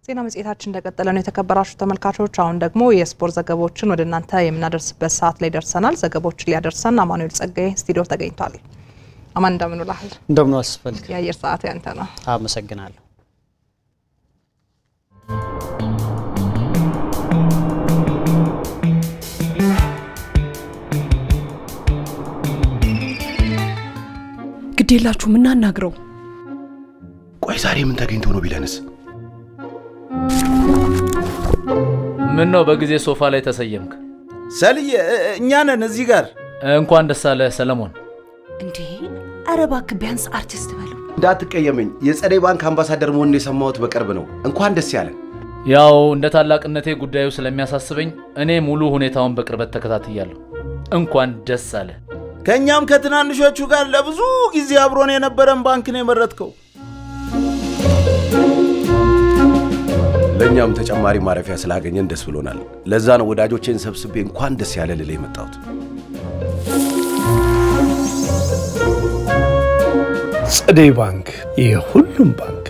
ዜና መጽሔታችን እንደቀጠለ ነው። የተከበራችሁ ተመልካቾች፣ አሁን ደግሞ የስፖርት ዘገባዎችን ወደ እናንተ የምናደርስበት ሰዓት ላይ ደርሰናል። ዘገባዎችን ሊያደርሰን አማኑኤል ጸጋዬ ስቱዲዮ ተገኝቷል። አማን እንደምን ውለሃል? እንደምን አስፈልግ የአየር ሰዓት ያንተ ነው። አመሰግናለሁ። ግድ የላችሁም እናናግረው። ቆይ ዛሬ ምን ተገኝቶ ነው ቢለንስ? ምን ነው በጊዜ ሶፋ ላይ ተሰየምክ? ሰልዬ እኛ ነን እዚህ ጋር። እንኳን ደስ አለህ ሰለሞን። እንዴ ኧረ እባክህ ቢያንስ አርቲስት በለው። እንዳትቀየመኝ፣ የጸደይ ባንክ አምባሳደር መሆኑን የሰማሁት በቅርብ ነው። እንኳን ደስ ያለን። ያው እንደ ታላቅነቴ ጉዳዩ ስለሚያሳስበኝ እኔ ሙሉ ሁኔታውን በቅርበት ተከታትያለሁ። እንኳን ደስ አለ። ከእኛም ከትናንሾቹ ጋር ለብዙ ጊዜ አብሮን የነበረን ባንክ ነው የመረጥከው። ለእኛም ተጨማሪ ማረፊያ ስላገኘን ደስ ብሎናል። ለዛ ነው ወዳጆቼን ሰብስቤ እንኳን ደስ ያለ ልል የመጣሁት። ጸደይ ባንክ የሁሉም ባንክ።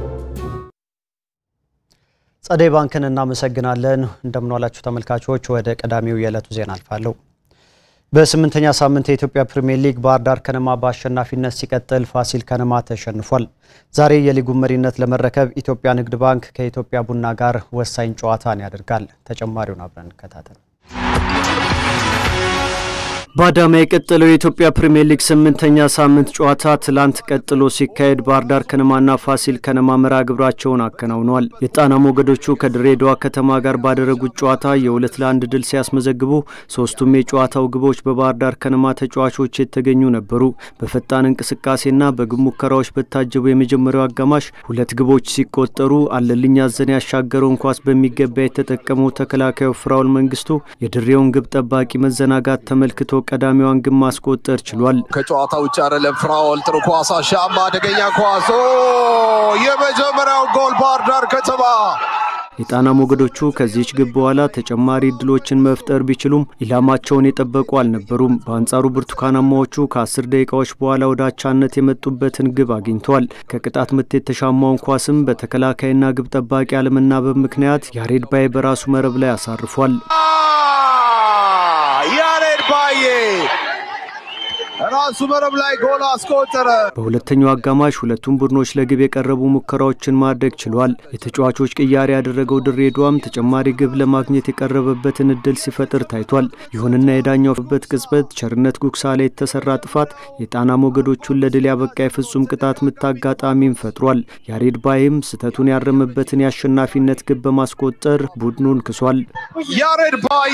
ጸደይ ባንክን እናመሰግናለን። እንደምንዋላችሁ ተመልካቾች፣ ወደ ቀዳሚው የዕለቱ ዜና አልፋለሁ። በስምንተኛ ሳምንት የኢትዮጵያ ፕሪምየር ሊግ ባህር ዳር ከነማ በአሸናፊነት ሲቀጥል ፋሲል ከነማ ተሸንፏል። ዛሬ የሊጉን መሪነት ለመረከብ ኢትዮጵያ ንግድ ባንክ ከኢትዮጵያ ቡና ጋር ወሳኝ ጨዋታን ያደርጋል። ተጨማሪውን አብረን እንከታተል። በአዳማ የቀጠለው የኢትዮጵያ ፕሪምየር ሊግ ስምንተኛ ሳምንት ጨዋታ ትላንት ቀጥሎ ሲካሄድ ባህር ዳር ከነማና ፋሲል ከነማ መርሃ ግብራቸውን አከናውነዋል። የጣና ሞገዶቹ ከድሬዳዋ ከተማ ጋር ባደረጉት ጨዋታ የሁለት ለአንድ ድል ሲያስመዘግቡ ሶስቱም የጨዋታው ግቦች በባህር ዳር ከነማ ተጫዋቾች የተገኙ ነበሩ። በፈጣን እንቅስቃሴና በግብ ሙከራዎች በታጀቡ የመጀመሪያው አጋማሽ ሁለት ግቦች ሲቆጠሩ አለልኝ አዘነ ያሻገረውን ኳስ በሚገባ የተጠቀመው ተከላካዩ ፍራውል መንግስቱ የድሬውን ግብ ጠባቂ መዘናጋት ተመልክቶ ቀዳሚዋን ግብ ማስቆጠር ችሏል። ከጨዋታ ውጭ አይደለም። ፍራኦል ጥሩ ኳስ አሻማ፣ አደገኛ ኳስ፣ የመጀመሪያው ጎል ባህር ዳር ከተማ። የጣና ሞገዶቹ ከዚች ግብ በኋላ ተጨማሪ እድሎችን መፍጠር ቢችሉም ኢላማቸውን የጠበቁ አልነበሩም። በአንጻሩ ብርቱካናማዎቹ ከአስር ደቂቃዎች በኋላ ወደ አቻነት የመጡበትን ግብ አግኝተዋል። ከቅጣት ምት የተሻማውን ኳስም በተከላካይና ግብ ጠባቂ አለመናበብ ምክንያት ያሬድ ባይ በራሱ መረብ ላይ አሳርፏል። ያሬድ ባዬ ራሱ መረብ ላይ ጎል አስቆጠረ። በሁለተኛው አጋማሽ ሁለቱም ቡድኖች ለግብ የቀረቡ ሙከራዎችን ማድረግ ችሏል። የተጫዋቾች ቅያሬ ያደረገው ድሬዳዋም ተጨማሪ ግብ ለማግኘት የቀረበበትን እድል ሲፈጥር ታይቷል። ይሁንና የዳኛው በት ቅጽበት ቸርነት ጉግሳ ላይ የተሰራ ጥፋት የጣና ሞገዶቹን ለድል ያበቃ የፍጹም ቅጣት ምት አጋጣሚም ፈጥሯል። ያሬድ ባይም ስህተቱን ያረመበትን የአሸናፊነት ግብ በማስቆጠር ቡድኑን ክሷል። ያሬድ ባዬ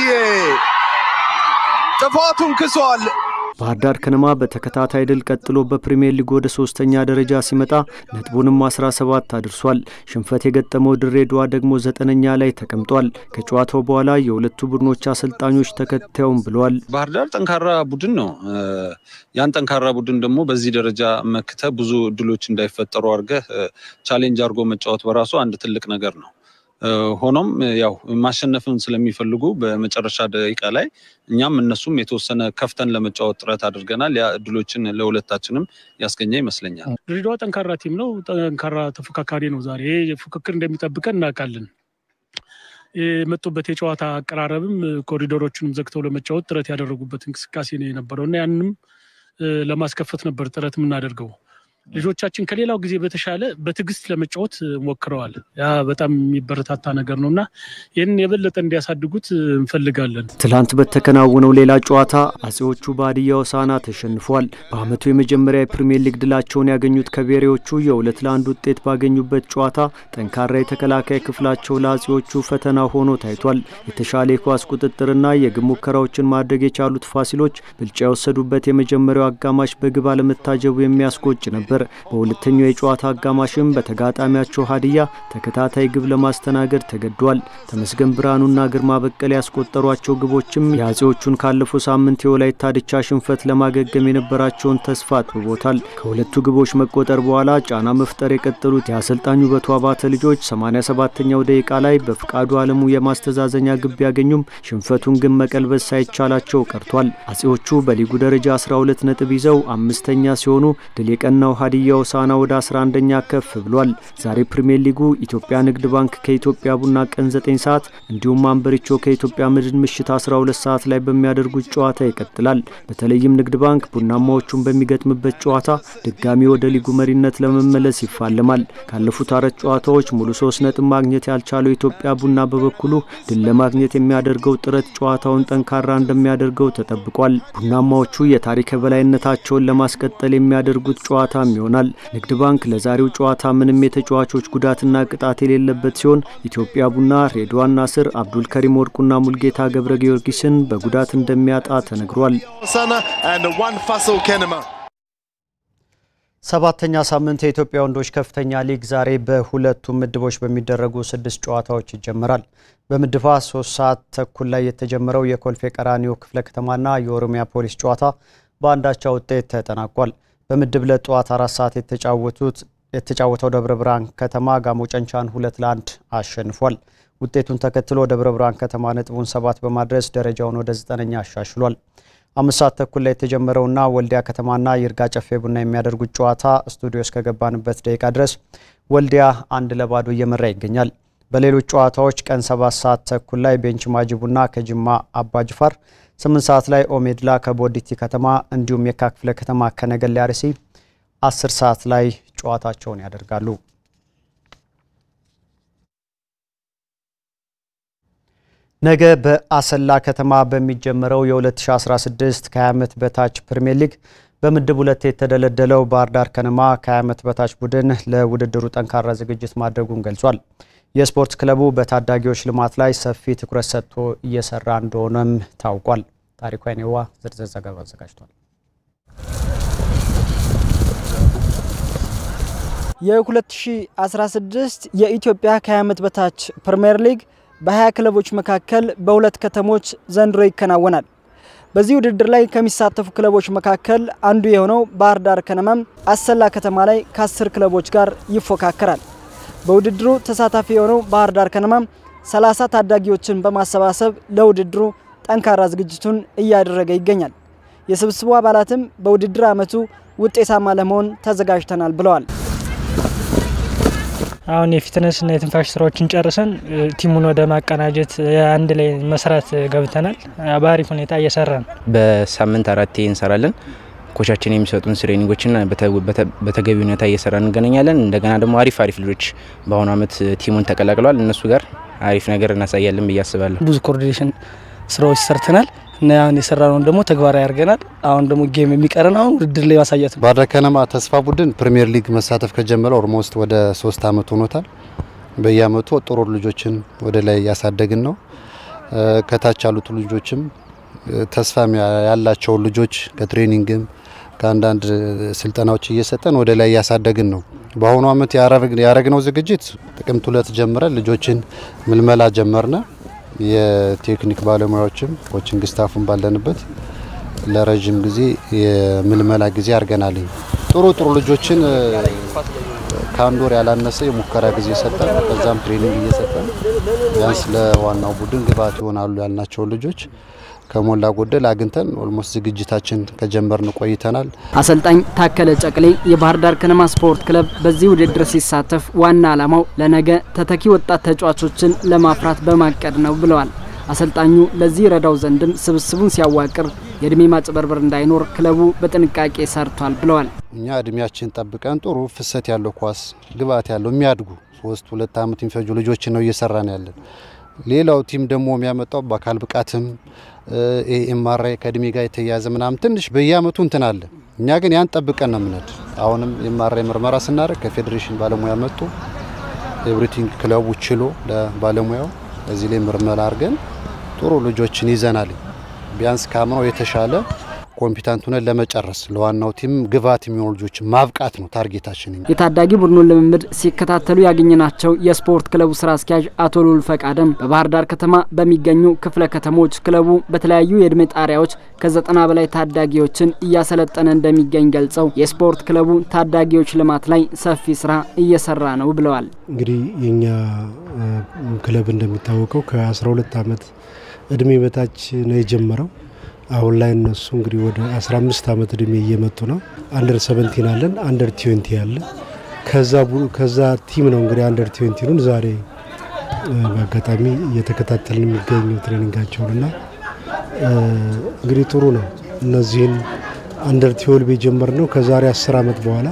ጥፋቱን ክሷል። ባህር ዳር ከነማ በተከታታይ ድል ቀጥሎ በፕሪምየር ሊግ ወደ ሶስተኛ ደረጃ ሲመጣ ነጥቡንም 17 አድርሷል። ሽንፈት የገጠመው ድሬዳዋ ደግሞ ዘጠነኛ ላይ ተቀምጧል። ከጨዋታው በኋላ የሁለቱ ቡድኖች አሰልጣኞች ተከታዩም ብለዋል። ባህር ዳር ጠንካራ ቡድን ነው። ያን ጠንካራ ቡድን ደግሞ በዚህ ደረጃ መክተ ብዙ እድሎች እንዳይፈጠሩ አድርገህ ቻሌንጅ አድርጎ መጫወት በራሱ አንድ ትልቅ ነገር ነው። ሆኖም ያው ማሸነፍን ስለሚፈልጉ በመጨረሻ ደቂቃ ላይ እኛም እነሱም የተወሰነ ከፍተን ለመጫወት ጥረት አድርገናል። ያ እድሎችን ለሁለታችንም ያስገኘ ይመስለኛል። ድሬዳዋ ጠንካራ ቲም ነው። ጠንካራ ተፎካካሪ ነው። ዛሬ ፉክክር እንደሚጠብቀን እናውቃለን። የመጡበት የጨዋታ አቀራረብም ኮሪዶሮቹንም ዘግተው ለመጫወት ጥረት ያደረጉበት እንቅስቃሴ ነው የነበረው እና ያንንም ለማስከፈት ነበር ጥረት የምናደርገው። ልጆቻችን ከሌላው ጊዜ በተሻለ በትዕግስት ለመጫወት ሞክረዋል። ያ በጣም የሚበረታታ ነገር ነው እና ይህንን የበለጠ እንዲያሳድጉት እንፈልጋለን። ትላንት በተከናወነው ሌላ ጨዋታ አጼዎቹ በሀዲያ ሆሳዕና ተሸንፏል። በዓመቱ የመጀመሪያ የፕሪምየር ሊግ ድላቸውን ያገኙት ከቤሬዎቹ የሁለት ለአንድ ውጤት ባገኙበት ጨዋታ ጠንካራ የተከላካይ ክፍላቸው ለአጼዎቹ ፈተና ሆኖ ታይቷል። የተሻለ የኳስ ቁጥጥርና የግብ ሙከራዎችን ማድረግ የቻሉት ፋሲሎች ብልጫ የወሰዱበት የመጀመሪያው አጋማሽ በግብ አለመታጀቡ የሚያስቆጭ ነበር። በሁለተኛው የጨዋታ አጋማሽም በተጋጣሚያቸው ሀዲያ ተከታታይ ግብ ለማስተናገድ ተገዷል። ተመስገን ብርሃኑና ግርማ በቀል ያስቆጠሯቸው ግቦችም የአጼዎቹን ካለፈው ሳምንት የወላይታ ድቻ ሽንፈት ለማገገም የነበራቸውን ተስፋ አጥብቦታል። ከሁለቱ ግቦች መቆጠር በኋላ ጫና መፍጠር የቀጠሉት የአሰልጣኙ ውበቱ አባተ ልጆች 87ኛው ደቂቃ ላይ በፍቃዱ አለሙ የማስተዛዘኛ ግብ ቢያገኙም ሽንፈቱን ግን መቀልበስ ሳይቻላቸው ቀርቷል። አጼዎቹ በሊጉ ደረጃ 12 ነጥብ ይዘው አምስተኛ ሲሆኑ ድል የቀናው ሀዲያ ሆሳዕና ወደ 11ኛ ከፍ ብሏል። ዛሬ ፕሪምየር ሊጉ ኢትዮጵያ ንግድ ባንክ ከኢትዮጵያ ቡና ቀን 9 ሰዓት እንዲሁም አንበሪቾ ከኢትዮጵያ መድን ምሽት 12 ሰዓት ላይ በሚያደርጉት ጨዋታ ይቀጥላል። በተለይም ንግድ ባንክ ቡናማዎቹን በሚገጥምበት ጨዋታ ድጋሚ ወደ ሊጉ መሪነት ለመመለስ ይፋለማል። ካለፉት አራት ጨዋታዎች ሙሉ ሶስት ነጥብ ማግኘት ያልቻለው ኢትዮጵያ ቡና በበኩሉ ድል ለማግኘት የሚያደርገው ጥረት ጨዋታውን ጠንካራ እንደሚያደርገው ተጠብቋል። ቡናማዎቹ የታሪክ የበላይነታቸውን ለማስቀጠል የሚያደርጉት ጨዋታም ይሆናል። ንግድ ባንክ ለዛሬው ጨዋታ ምንም የተጫዋቾች ጉዳትና ቅጣት የሌለበት ሲሆን ኢትዮጵያ ቡና ሬድዋን ናስር፣ አብዱል ከሪም ወርቁና ሙልጌታ ገብረ ጊዮርጊስን በጉዳት እንደሚያጣ ተነግሯል። ሰባተኛ ሳምንት የኢትዮጵያ ወንዶች ከፍተኛ ሊግ ዛሬ በሁለቱም ምድቦች በሚደረጉ ስድስት ጨዋታዎች ይጀምራል። በምድባ ሶስት ሰዓት ተኩል ላይ የተጀመረው የኮልፌ ቀራኒዮ ክፍለ ከተማና የኦሮሚያ ፖሊስ ጨዋታ በአንዳቻ ውጤት ተጠናቋል። በምድብ ሁለት ጠዋት አራት ሰዓት የተጫወቱት የተጫወተው ደብረ ብርሃን ከተማ ጋሞ ጨንቻን ሁለት ለአንድ አሸንፏል። ውጤቱን ተከትሎ ደብረ ብርሃን ከተማ ነጥቡን ሰባት በማድረስ ደረጃውን ወደ ዘጠነኛ አሻሽሏል። አምስት ሰዓት ተኩል ላይ የተጀመረውና ወልዲያ ከተማና ይርጋ ጨፌ ቡና የሚያደርጉት ጨዋታ ስቱዲዮ እስከገባንበት ደቂቃ ድረስ ወልዲያ አንድ ለባዶ እየመራ ይገኛል። በሌሎች ጨዋታዎች ቀን ሰባት ሰዓት ተኩል ላይ ቤንች ማጂ ቡና ከጅማ አባጅፋር፣ ስምንት ሰዓት ላይ ኦሜድላ ከቦዲቲ ከተማ እንዲሁም የካ ክፍለ ከተማ ከነገሌ አርሲ አስር ሰዓት ላይ ጨዋታቸውን ያደርጋሉ። ነገ በአሰላ ከተማ በሚጀመረው የ2016 ከ20 ዓመት በታች ፕሪሚየር ሊግ በምድብ ሁለት የተደለደለው ባህር ዳር ከነማ ከ20 ዓመት በታች ቡድን ለውድድሩ ጠንካራ ዝግጅት ማድረጉን ገልጿል። የስፖርት ክለቡ በታዳጊዎች ልማት ላይ ሰፊ ትኩረት ሰጥቶ እየሰራ እንደሆነም ታውቋል። ታሪኩ አይኔዋ ዝርዝር ዘገባ አዘጋጅቷል። የ2016 የኢትዮጵያ ከ20 ዓመት በታች ፕሪሚየር ሊግ በ20 ክለቦች መካከል በሁለት ከተሞች ዘንድሮ ይከናወናል። በዚህ ውድድር ላይ ከሚሳተፉ ክለቦች መካከል አንዱ የሆነው ባህር ዳር ከነማም አሰላ ከተማ ላይ ከ10 ክለቦች ጋር ይፎካከራል። በውድድሩ ተሳታፊ የሆነው ባህር ዳር ከነማም 30 ታዳጊዎችን በማሰባሰብ ለውድድሩ ጠንካራ ዝግጅቱን እያደረገ ይገኛል። የስብስቡ አባላትም በውድድር ዓመቱ ውጤታማ ለመሆን ተዘጋጅተናል ብለዋል። አሁን የፊትነስ እና የትንፋሽ ስራዎችን ጨርሰን ቲሙን ወደ ማቀናጀት አንድ ላይ መስራት ገብተናል። በአሪፍ ሁኔታ እየሰራ ነው። በሳምንት አራቴ እንሰራለን። ኮቻችን የሚሰጡን ትሬኒንጎችና በተገቢ ሁኔታ እየሰራ እንገናኛለን። እንደገና ደግሞ አሪፍ አሪፍ ልጆች በአሁኑ አመት ቲሙን ተቀላቅለዋል። እነሱ ጋር አሪፍ ነገር እናሳያለን ብዬ አስባለሁ። ብዙ ኮኦርዲኔሽን ስራዎች ሰርተናል እና አሁን የሰራነውን ደግሞ ተግባራዊ አድርገናል። አሁን ደግሞ ጌም የሚቀረን አሁን ውድድር ላይ ማሳየት ነው። ባህር ዳር ከነማ ተስፋ ቡድን ፕሪሚየር ሊግ መሳተፍ ከጀመረ ኦልሞስት ወደ ሶስት አመት ሆኖታል። በየአመቱ ጥሩ ልጆችን ወደ ላይ እያሳደግን ነው። ከታች ያሉት ልጆችም ተስፋ ያላቸውን ልጆች ከትሬኒንግም ከአንዳንድ ስልጠናዎች እየሰጠን ወደ ላይ እያሳደግን ነው። በአሁኑ አመት ያረግነው ዝግጅት ጥቅምት ሁለት ጀምረን ልጆችን ምልመላ ጀመርነ። የቴክኒክ ባለሙያዎችም ኮችንግ ስታፉን ባለንበት ለረዥም ጊዜ የምልመላ ጊዜ አድርገናል። ጥሩ ጥሩ ልጆችን ከአንድ ወር ያላነሰ የሙከራ ጊዜ ሰጠን። ከዛም ትሬኒንግ እየሰጠን ቢያንስ ለዋናው ቡድን ግብዓት ይሆናሉ ያልናቸውን ልጆች ከሞላ ጎደል አግኝተን ኦልሞስት ዝግጅታችን ከጀመርን ቆይተናል። አሰልጣኝ ታከለ ጨቅሌ የባህር ዳር ከነማ ስፖርት ክለብ በዚህ ውድድር ሲሳተፍ ዋና ዓላማው ለነገ ተተኪ ወጣት ተጫዋቾችን ለማፍራት በማቀድ ነው ብለዋል። አሰልጣኙ ለዚህ ረዳው ዘንድም ስብስቡን ሲያዋቅር የእድሜ ማጭበርበር እንዳይኖር ክለቡ በጥንቃቄ ሰርቷል ብለዋል። እኛ እድሜያችን ጠብቀን ጥሩ ፍሰት ያለው ኳስ ግብዓት ያለው የሚያድጉ ሶስት ሁለት ዓመት የሚፈጁ ልጆችን ነው እየሰራን ያለን። ሌላው ቲም ደግሞ የሚያመጣው በአካል ብቃትም ኤምአርአይ ከእድሜ ጋር የተያያዘ ምናምን ትንሽ በየአመቱ እንትን አለ። እኛ ግን ያን ጠብቀን ነው የምንሄድ። አሁንም ኤምአርአይ ምርመራ ስናደርግ ከፌዴሬሽን ባለሙያ መጡ። ኤቭሪቲንግ ክለቡ ችሎ ለባለሙያው እዚህ ላይ ምርመራ አድርገን ጥሩ ልጆችን ይዘናል። ቢያንስ ከአምናው የተሻለ ኮምፒታንት ሆነን ለመጨረስ ለዋናው ቲም ግብዓት የሚሆኑ ልጆች ማብቃት ነው ታርጌታችን። የታዳጊ ቡድኑን ልምምድ ሲከታተሉ ያገኘናቸው የስፖርት ክለቡ ስራ አስኪያጅ አቶ ሉል ፈቃደም በባህር ዳር ከተማ በሚገኙ ክፍለ ከተሞች ክለቡ በተለያዩ የእድሜ ጣሪያዎች ከዘጠና በላይ ታዳጊዎችን እያሰለጠነ እንደሚገኝ ገልጸው የስፖርት ክለቡ ታዳጊዎች ልማት ላይ ሰፊ ስራ እየሰራ ነው ብለዋል። እንግዲህ የኛ ክለብ እንደሚታወቀው ከ12 ዓመት እድሜ በታች ነው የጀመረው። አሁን ላይ እነሱ እንግዲህ ወደ 15 ዓመት እድሜ እየመጡ ነው። አንደር ሰቨንቲን አለን፣ አንደር ትዌንቲ አለ። ከዛ ቲም ነው እንግዲህ አንደር ትዌንቲኑን ዛሬ በአጋጣሚ እየተከታተልን የሚገኙ ትሬኒንጋቸውን እና እንግዲህ ጥሩ ነው። እነዚህን አንደር ትዌልቭ የጀመርነው ከዛሬ 10 ዓመት በኋላ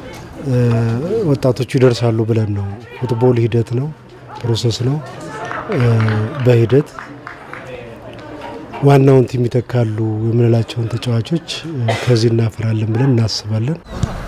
ወጣቶቹ ይደርሳሉ ብለን ነው። ፉትቦል ሂደት ነው፣ ፕሮሰስ ነው። በሂደት ዋናውን ቲም ይተካሉ የምንላቸውን ተጫዋቾች ከዚህ እናፈራለን ብለን እናስባለን።